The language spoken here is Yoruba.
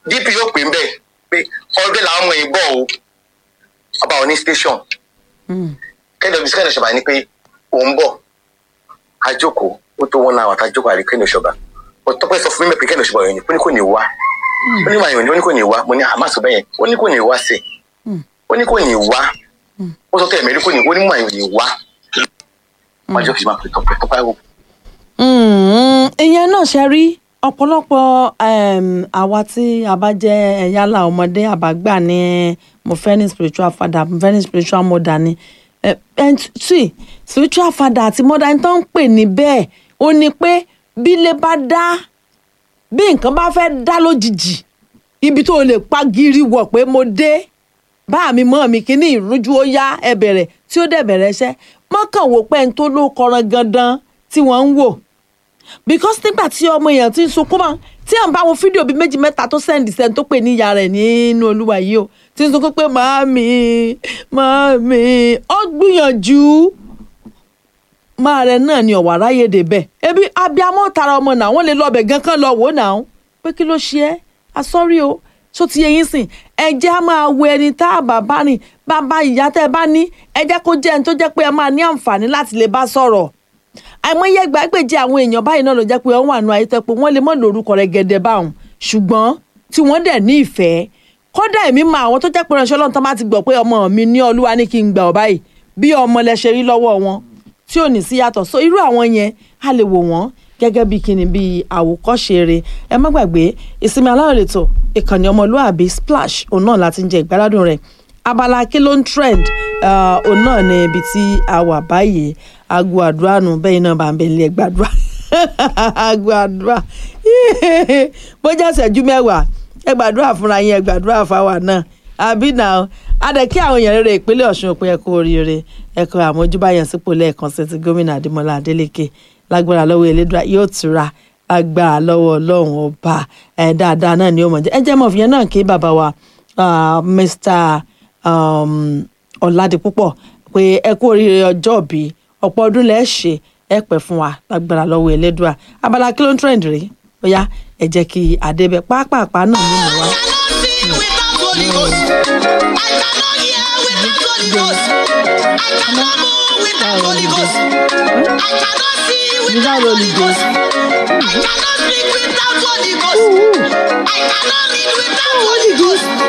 dp yóò pè ń bẹ̀ pé ọdún làwọn ọmọ yìí bọ̀ o ọba òní station kẹ́ndọ̀ bí kẹ́ndọ̀ ṣọba ni pé òun bọ̀ àjòkó ó tó wọn náà wà tá àjòkó àrí kẹ́ndọ̀ ṣọba ọ̀tọ́pẹ́ sọ fún mi pé kẹ́ndọ̀ ṣọba yẹn ni ó ní kò ní wá ó ní màá yàn ní ó ní kò ní wá mo ní àmà sọ bẹ́yẹn ó ní kò ní wá sí ó ní kò ní wá ó sọ tẹ̀mí kò ní ó ní màá yàn ní wá wájú kìí máa pè tọpẹ tọpẹ wò. Mm, ìyẹn náà ṣe rí ọ̀pọ̀lọpọ̀ um, àwa tí a bá jẹ́ yálà ọmọdé àbágbà ní mo fẹ́ ní spiritual father mo fẹ́ ní spiritual mother ni Eh, and see spiritual father àti mother ẹni tó ń pè ní bẹ́ẹ̀ ó ní pé bí ilé bá dá bí nǹkan bá fẹ́ dá lójijì ibi tó lè pa gírí wọ̀ pé mo dé bá mi mọ́ mi kíní ìrújú ó yá ẹ bẹ̀rẹ̀ tí ó dẹ̀ bẹ̀rẹ̀ iṣẹ́ mọ́kàn wò pé ẹni tó ló kọran gandan tí wọ́n ń wò because nígbà tí ọmọ èèyàn ti ń sunkún mọ́ tí à ń bá wo fídíò bíi méjì mẹ́ta tó sẹ́ndì sẹ́ni tó pè ní ìyá rẹ̀ nínú olúwa yìí o ti ń sunkún pé màámi màámi ó gbìyànjú máa rẹ náà ni ọ̀wà ráyè débẹ̀ ebi abiamọ tara ọmọ náà wọ́n lè lọ ọbẹ̀ gan kan lọ wò náà pé kí ló ṣe é asọ́rí o tó ti yẹ yín sìn ẹ jẹ́ á máa wo ẹni tá a bá bá rìn bàbá ìyá tẹ́ ẹ bá ní ẹ jẹ́ kó jẹ́ ẹni tó jẹ́ pé ẹ máa ní àǹfààní láti lè bá sọ̀rọ̀ àìmọye gbàgbèjì àwọn èèyàn báyìí náà ló jẹ́ pé wọ́n wà nù ayé tẹ́ pé wọ́n lè mọ̀ lórúkọ rẹ̀ gẹ̀dẹ̀ báwọn ṣùgbọ́n tí wọ́n dẹ̀ ní ìfẹ́ kódà èmi mọ àwọn tó jẹ́ pé ránṣẹ́ ọlọ́run tán bá ti gbọ́ pé ọmọ mi ní olúwa ní kí n gbà ọ́ báyìí bí ọmọ lẹ ṣe rí lọ́wọ́ wọn tí ò ní sí yàtọ̀ so irú àwọn yẹn a lè wò wọ́n gẹ́gẹ́ bí kíni bí àwòkọ́ṣe rẹ̀ ẹ má gbàgbé ìsinmi aláwọ̀ lẹ́tọ̀ ìkànnì ọmọlúàbí splash òun náà láti ń jẹ ìgbáládùn rẹ̀ abala kí ló ń trend uh, òun náà ní ibi tí a wà báyìí aago àdúrà nù bẹ́ẹ̀ náà bá ń bẹ̀ nílẹ̀ gbàdúrà aago àdúrà bójá ìṣẹ́jú mẹ́wàá ẹ gbàdúrà fúnra yín ẹ gbàdúrà fáwa náà àbí náà adẹ kí àwọn èèyàn rere ìpínlẹ̀ Ọ̀ṣun pé ẹ kú oríire ẹ kọ àmójúbà yẹn sípò lẹ́ẹ̀kan sí ti gómìnà Adémọ́lá Adélékè lágbára lọ́wọ́ Elédùà yóò tura lágbára lọ́wọ́ Ọlọ́run ọba ẹ dáadáa náà ni ó mọ̀ jẹ́ ẹ jẹ́ mọ̀ fìyẹn náà kí bàbá wa ah, Mr um, Ọ̀làdìpúpọ̀ pé ẹ kú oríire ọjọ́ òbí ọ̀pọ̀ ọdún lẹ́ẹ̀ ṣe ẹ pẹ́ fún wa lágbára lọ́wọ́ Elédùà abala kí ló ń trend rí bóyá ẹ jẹ́ kí àdébẹ̀ pápápá náà nínú wa. I cannot see without Holy Ghost. I cannot see without Holy Ghost. I cannot speak without Holy Ghost. I cannot read without Holy Ghost.